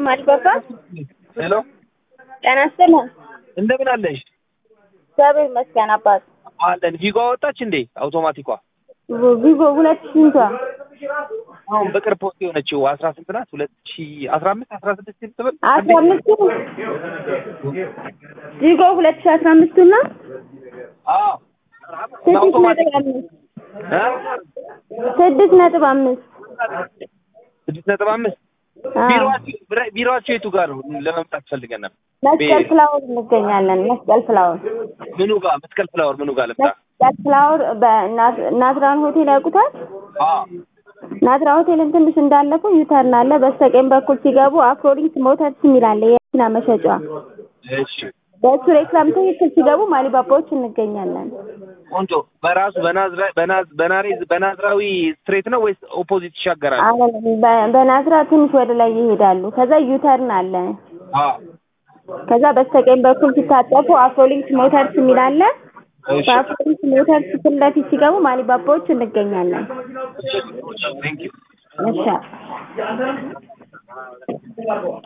ማልበባ ሄሎ ጤና ይስጥልኝ። እንደምን አለሽ? እግዚአብሔር ይመስገን አባት። አለን ቪጎ አወጣች እንዴ? አውቶማቲኳ ቪቮ ሁለት ስንቷ አሁን በቅርብ ፖስት የሆነችው አስራ ስንት ናት? ሁለት ሺ አስራ አምስት አስራ ስድስት ትብል አስራ አምስቱ ቪጎ ሁለት ሺ አስራ አምስቱ እና አዎ ስድስት አውቶማቲክ ነጥብ አምስት እ? ስድስት ነጥብ አምስት ስድስት ነጥብ አምስት አዎ። ቢሮአችሁ ብረ- ቢሮአችሁ የቱ ጋር ነው? ለመምጣት ፈልገን ነበር። መስቀል ፍላወር እንገኛለን። መስቀል ፍላወር ምኑ ጋር መስቀል ፍላወር ምኑ ጋር ልምጣ? መስቀል ፍላወር በናዝራን ሆቴል ያውቁታል? አዎ ናዝራ ሆቴልን ትንሽ እንዳለፉ ዩተርን አለ። በስተቀኝ በኩል ሲገቡ አፍሮሊንክ ሞተርስ የሚል አለ የመኪና መሸጫ። እሺ በእሱ ሬክላም ትክክል ሲገቡ ማሊባባዎች እንገኛለን። ቆንጆ። በራሱ በናዝራ በናዝ በናሬዝ በናዝራዊ ስትሬት ነው ወይስ ኦፖዚት ይሻገራል? አሁን በ- በናዝራ ትንሽ ወደ ላይ ይሄዳሉ። ከዛ ዩተርን አለ። አዎ ከዛ በስተቀኝ በኩል ሲታጠፉ አፍሮሊንክ ሞተርስ የሚል አለ። እሺ በአፍሮሊንክ ሞተርስ ፊት ለፊት ሲገቡ ማሊባባዎች እንገኛለን። ቴንክ ዩ እሺ